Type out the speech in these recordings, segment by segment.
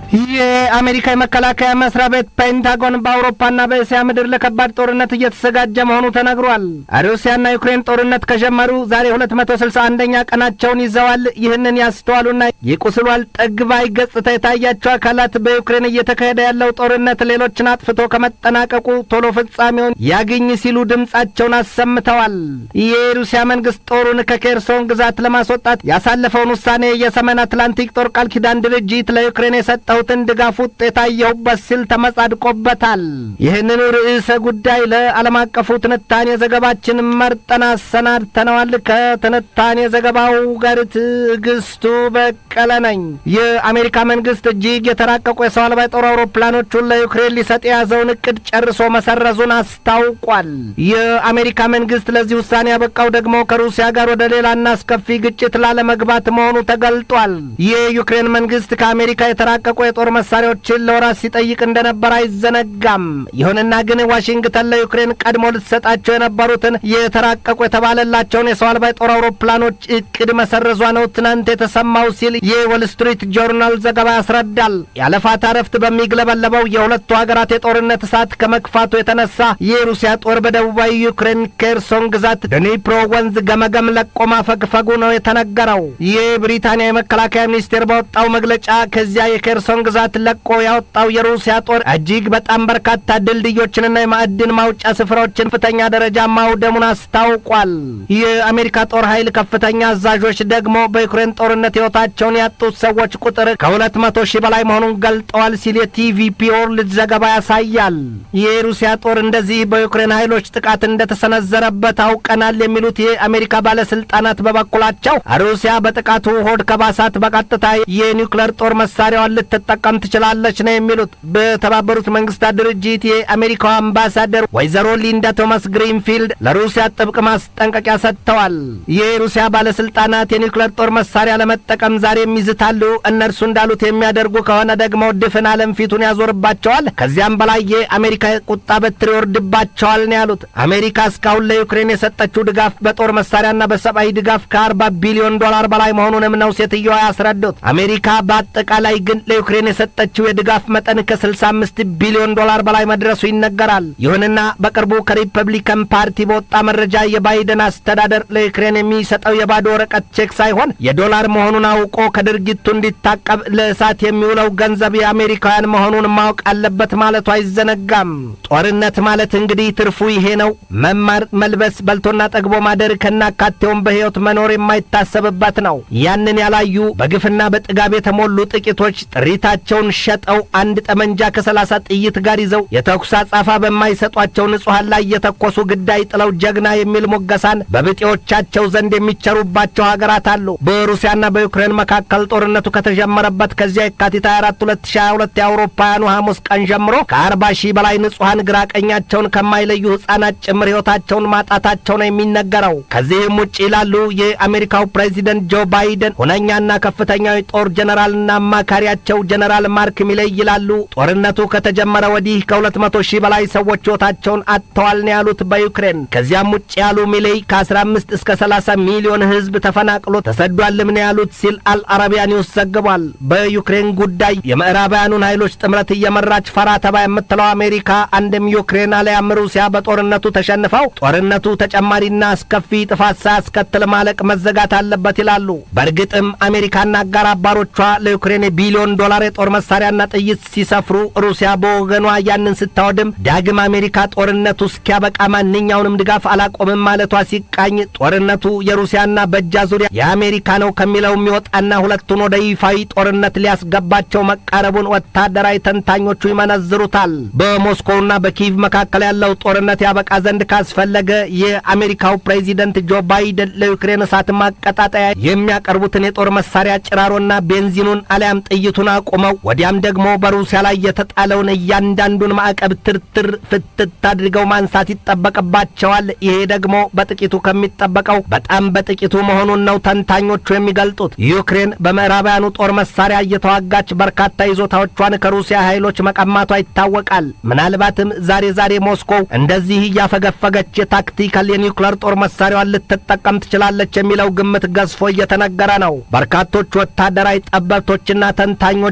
የአሜሪካ የመከላከያ መስሪያ ቤት ፔንታጎን በአውሮፓና በእስያ ምድር ለከባድ ጦርነት እየተዘጋጀ መሆኑ ተነግሯል። ሩሲያና ዩክሬን ጦርነት ከጀመሩ ዛሬ ሁለት መቶ ስልሳ አንደኛ ቀናቸውን ይዘዋል። ይህንን ያስተዋሉና የቁስሏል ጠግባይ ገጽታ የታያቸው አካላት በዩክሬን እየተካሄደ ያለው ጦርነት ሌሎችን አጥፍቶ ከመጠናቀቁ ቶሎ ፍጻሜውን ያግኝ ሲሉ ድምጻቸውን አሰምተዋል። የሩሲያ መንግስት ጦሩን ከኬርሶን ግዛት ለማስወጣት ያሳለፈውን ውሳኔ የሰሜን አትላንቲክ ጦር ቃል ኪዳን ድርጅት ለዩክሬን የሰጠሁትን ድጋፍ ውጤት አየሁበት ሲል ተመጻድቆበታል። ይህንኑ ርዕሰ ጉዳይ ለዓለም አቀፉ ትንታኔ ዘገባችን መርጠን አሰናድተነዋል። ከትንታኔ ዘገባው ጋር ትዕግስቱ በቀለ ነኝ። የአሜሪካ መንግስት እጅግ የተራቀቁ የሰው አልባ የጦር አውሮፕላኖቹን ለዩክሬን ሊሰጥ የያዘውን እቅድ ጨርሶ መሰረዙን አስታውቋል። የአሜሪካ መንግስት ለዚህ ውሳኔ ያበቃው ደግሞ ከሩሲያ ጋር ወደ ሌላና አስከፊ ግጭት ላለመግባት መሆኑ ተገልጧል። የዩክሬን መንግስት ከአሜሪካ የተራቀቁ የጦር መሳሪያዎችን ለወራት ሲጠይቅ እንደነበር አይዘነጋም። ይሁንና ግን ዋሽንግተን ለዩክሬን ቀድሞ ልትሰጣቸው የነበሩትን የተራቀቁ የተባለላቸውን የሰው አልባ የጦር አውሮፕላኖች እቅድ መሰረዟ ነው ትናንት የተሰማው ሲል የወል ስትሪት ጆርናል ዘገባ ያስረዳል። ያለፋታ ረፍት በሚግለበለበው የሁለቱ ሀገራት የጦርነት እሳት ከመክፋቱ የተነሳ የሩሲያ ጦር በደቡባዊ ዩክሬን ኬርሶን ግዛት ድኒፕሮ ወንዝ ገመገም ለቆ ማፈግፈጉ ነው የተነገረው። የብሪታንያ የመከላከያ ሚኒስቴር ባወጣው መግለጫ ከዚያ የኬርሶን ግዛት ለቆ ያወጣው የሩሲያ ጦር እጅግ በጣም በርካታ ድልድዮችንና የማዕድን ማውጫ ስፍራዎችን ከፍተኛ ደረጃ ማውደሙን አስታውቋል። የአሜሪካ ጦር ኃይል ከፍተኛ አዛዦች ደግሞ በዩክሬን ጦርነት ሕይወታቸውን ያጡት ሰዎች ቁጥር ከሁለት መቶ ሺህ በላይ መሆኑን ገልጠዋል ሲል የቲቪፒ ወርልድ ዘገባ ያሳያል። የሩሲያ ጦር እንደዚህ በዩክሬን ኃይሎች ጥቃት እንደተሰነዘረበት አውቀናል የሚሉት የአሜሪካ ባለስልጣናት በበኩላቸው ሩሲያ በጥቃቱ ሆድ ከባሳት በቀጥታ የኒውክሌር ጦር መሳሪያዋን ልትጠቀም ትችላለች ነው የሚሉት። በተባበሩት መንግስታት ድርጅት የአሜሪካው አምባሳደር ወይዘሮ ሊንዳ ቶማስ ግሪንፊልድ ለሩሲያ ጥብቅ ማስጠንቀቂያ ሰጥተዋል። የሩሲያ ባለስልጣናት የኒውክሌር ጦር መሳሪያ ለመጠቀም ዛሬም ይዝታሉ። እነርሱ እንዳሉት የሚያደርጉ ከሆነ ደግሞ ድፍን ዓለም ፊቱን ያዞርባቸዋል። ከዚያም በላይ የአሜሪካ ቁጣ በትር ይወርድባቸዋል ነው ያሉት። አሜሪካ እስካሁን ለዩክሬን የሰጠችው ድጋፍ በጦር መሳሪያና በሰብአዊ ድጋፍ ከአርባ ቢሊዮን ዶላር በላይ መሆኑንም ነው ሴትዮዋ ያስረዱት። አሜሪካ በአጠቃላይ ግን ለዩክሬን የሰጠችው የድጋፍ መጠን ከ65 ቢሊዮን ዶላር በላይ መድረሱ ይነገራል። ይሁንና በቅርቡ ከሪፐብሊካን ፓርቲ በወጣ መረጃ የባይደን አስተዳደር ለዩክሬን የሚሰጠው የባዶ ወረቀት ቼክ ሳይሆን የዶላር መሆኑን አውቆ ከድርጊቱ እንዲታቀብ ለእሳት የሚውለው ገንዘብ የአሜሪካውያን መሆኑን ማወቅ አለበት ማለቱ አይዘነጋም። ጦርነት ማለት እንግዲህ ትርፉ ይሄ ነው። መማር፣ መልበስ፣ በልቶና ጠግቦ ማደር ከናካቴውም በሕይወት መኖር የማይታሰብበት ነው። ያንን ያላዩ በግፍና በጥጋብ የተሞሉ ጥቂቶች ጥሪታቸውን ሸጠው አንድ ጠመንጃ ከሰላሳ ጥይት ጋር ይዘው የተኩስ አጻፋ በማይሰጧቸው ንጹሐን ላይ የተኮሱ ግዳይ ጥለው ጀግና የሚል ሞገሳን በብጤዎቻቸው ዘንድ የሚቸሩባቸው ሀገራት አሉ። በሩሲያና በዩክሬን መካከል ጦርነቱ ከተጀመረበት ከዚያ የካቲት 24 2022 የአውሮፓውያኑ ሐሙስ ቀን ጀምሮ ከአርባ ሺህ በላይ ንጹሐን ግራ ቀኛቸውን ከማይለዩ ሕፃናት ጭምር ሕይወታቸውን ማጣታቸው ነው የሚነገረው። ከዚህም ውጭ ይላሉ የአሜሪካው ፕሬዚደንት ጆ ባይደን ሁነኛና ከፍተኛው የጦር ጀነራልና አማካሪያቸው ጀነራል ማርክ ሚሌይ ይላሉ ጦርነቱ ከተጀመረ ወዲህ ከሁለት መቶ ሺህ በላይ ሰዎች ሕይወታቸውን አጥተዋል ነው ያሉት በዩክሬን። ከዚያም ውጭ ያሉ ሚሌይ ከ15 እስከ 30 ሚሊዮን ሕዝብ ተፈናቅሎ ተሰዷልም ነው ያሉት ሲል አልአረቢያ ኒውስ ዘግቧል። በዩክሬን ጉዳይ የምዕራባውያኑን ኃይሎች ጥምረት እየመራች ፈራ ተባ የምትለው አሜሪካ አንድም ዩክሬን አሊያም ሩሲያ በጦርነቱ ተሸንፈው ጦርነቱ ተጨማሪና አስከፊ ጥፋት ሳያስከትል ማለቅ መዘጋት አለበት ይላሉ። በእርግጥም አሜሪካና አጋር አባሮቿ ለዩክሬን የቢሊዮን ዶላር የጦር መሳሪያና ጥይት ሲሰፍሩ ሩሲያ በወገኗ ያንን ስታወድም ዳግም አሜሪካ ጦርነቱ እስኪያበቃ ማንኛውንም ድጋፍ አላቆምም ማለቷ ሲቃኝ ጦርነቱ የሩሲያና በእጃ ዙሪያ የአሜሪካ ነው ከሚለው የሚወጣና ሁለቱን ወደ ይፋዊ ጦርነት ሊያስገባቸው መቃረቡን ወታደራዊ ተንታኞቹ ይመነዝሩታል። በሞስኮውና በኪቭ መካከል ያለው ጦርነት ያበቃ ዘንድ ካስፈለገ የአሜሪካው ፕሬዚደንት ጆ ባይደን ለዩክሬን እሳት ማቀጣጠያ የሚያቀርቡትን የጦር መሳሪያ ጭራሮና ቤንዚኑን አሊያም ጥይቱን አቁመው ወዲያም ደግሞ በሩሲያ ላይ የተጣለውን እያንዳንዱን ማዕቀብ ትርትር ፍትት አድርገው ማንሳት ይጠበቅባቸዋል። ይሄ ደግሞ በጥቂቱ ከሚጠበቀው በጣም በጥቂቱ መሆኑን ነው ተንታኞቹ የሚገልጡት። ዩክሬን በምዕራባውያኑ ጦር መሳሪያ እየተዋጋች በርካታ ይዞታዎቿን ከሩሲያ ኃይሎች መቀማቷ ይታወቃል። ምናልባትም ዛሬ ዛሬ ሞስኮው እንደዚህ እያፈገፈገች የታክቲካል የኒውክሌር ጦር መሳሪያዋን ልትጠቀም ትችላለች የሚለው ግምት ገዝፎ እየተነገረ ነው። በርካቶች ወታደራዊ ጠበብቶችና ተንታኞች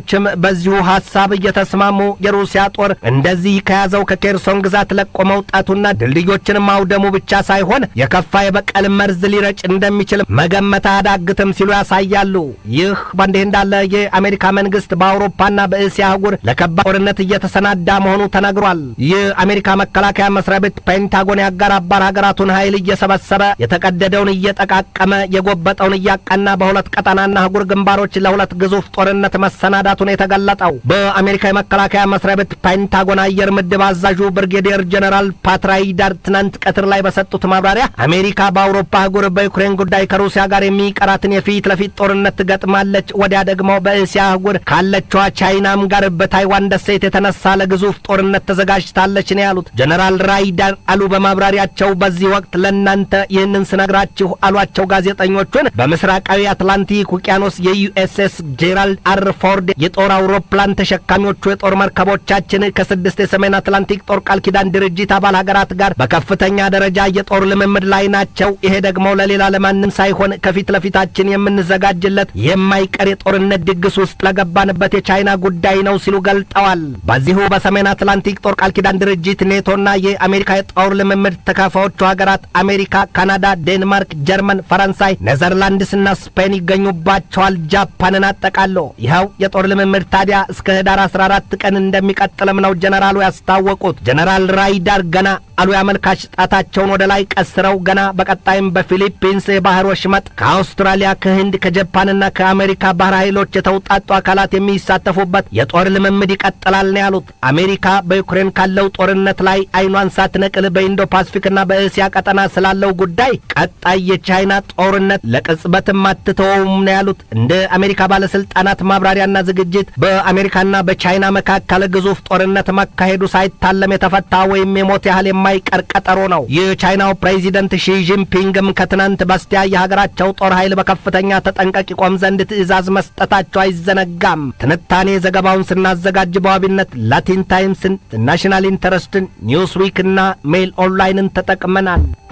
ሌሎችም በዚሁ ሀሳብ እየተስማሙ የሩሲያ ጦር እንደዚህ ከያዘው ከኬርሶን ግዛት ለቆ መውጣቱና ድልድዮችን ማውደሙ ብቻ ሳይሆን የከፋ የበቀል መርዝ ሊረጭ እንደሚችል መገመት አያዳግትም ሲሉ ያሳያሉ። ይህ በእንዲህ እንዳለ የአሜሪካ መንግስት በአውሮፓና በእስያ አህጉር ለከባድ ጦርነት እየተሰናዳ መሆኑ ተነግሯል። የአሜሪካ መከላከያ መስሪያ ቤት ፔንታጎን የአጋር አባር ሀገራቱን ኃይል እየሰበሰበ የተቀደደውን እየጠቃቀመ የጎበጠውን እያቀና በሁለት ቀጠናና አህጉር ግንባሮች ለሁለት ግዙፍ ጦርነት መሰናዳቱን የተገለጠው በአሜሪካ የመከላከያ መስሪያ ቤት ፔንታጎን አየር ምድብ አዛዡ ብርጌዲየር ጀኔራል ፓትራይዳር ትናንት ቀትር ላይ በሰጡት ማብራሪያ አሜሪካ በአውሮፓ አህጉር በዩክሬን ጉዳይ ከሩሲያ ጋር የሚቀራትን የፊት ለፊት ጦርነት ትገጥማለች። ወዲያ ደግሞ በእስያ አህጉር ካለችዋ ቻይናም ጋር በታይዋን ደሴት የተነሳ ለግዙፍ ጦርነት ተዘጋጅታለች ነው ያሉት ጀነራል ራይዳር አሉ በማብራሪያቸው። በዚህ ወቅት ለእናንተ ይህንን ስነግራችሁ አሏቸው ጋዜጠኞቹን በምስራቃዊ አትላንቲክ ውቅያኖስ የዩኤስኤስ ጄራልድ አር ፎርድ የጦር አውሮፕላን ተሸካሚዎቹ የጦር መርከቦቻችን ከስድስት የሰሜን አትላንቲክ ጦር ቃል ኪዳን ድርጅት አባል ሀገራት ጋር በከፍተኛ ደረጃ የጦር ልምምድ ላይ ናቸው። ይሄ ደግሞ ለሌላ ለማንም ሳይሆን ከፊት ለፊታችን የምንዘጋጅለት የማይቀር የጦርነት ድግስ ውስጥ ለገባንበት የቻይና ጉዳይ ነው ሲሉ ገልጠዋል። በዚሁ በሰሜን አትላንቲክ ጦር ቃል ኪዳን ድርጅት ኔቶና የአሜሪካ የጦር ልምምድ ተካፋዮቹ ሀገራት አሜሪካ፣ ካናዳ፣ ዴንማርክ፣ ጀርመን፣ ፈረንሳይ፣ ኔዘርላንድስና ስፔን ይገኙባቸዋል። ጃፓንን አጠቃሎ ይኸው የጦር ልምምድ ታዲያ እስከ ህዳር 14 ቀን እንደሚቀጥልም ነው ጀነራሉ ያስታወቁት። ጀነራል ራይዳር ገና አሉ ያመልካች ጣታቸውን ወደ ላይ ቀስረው ገና በቀጣይም በፊሊፒንስ የባህር ወሽመጥ ከአውስትራሊያ፣ ከህንድ፣ ከጃፓንና ከአሜሪካ ባህር ኃይሎች የተውጣጡ አካላት የሚሳተፉበት የጦር ልምምድ ይቀጥላል ነው ያሉት። አሜሪካ በዩክሬን ካለው ጦርነት ላይ አይኗን ሳትነቅል በኢንዶ ፓሲፊክና በእስያ ቀጠና ስላለው ጉዳይ ቀጣይ የቻይና ጦርነት ለቅጽበትም አትተወውም ነው ያሉት። እንደ አሜሪካ ባለስልጣናት ማብራሪያና ዝግጅት በአሜሪካና በቻይና መካከል ግዙፍ ጦርነት መካሄዱ ሳይታለም የተፈታ ወይም የሞት ያህል የማይቀር ቀጠሮ ነው። የቻይናው ፕሬዚደንት ሺ ጂንፒንግም ከትናንት በስቲያ የሀገራቸው ጦር ኃይል በከፍተኛ ተጠንቀቅ ይቆም ዘንድ ትዕዛዝ መስጠታቸው አይዘነጋም። ትንታኔ ዘገባውን ስናዘጋጅ በዋቢነት ላቲን ታይምስን፣ ናሽናል ኢንተረስትን፣ ኒውስዊክና ሜይል ኦንላይንን ተጠቅመናል።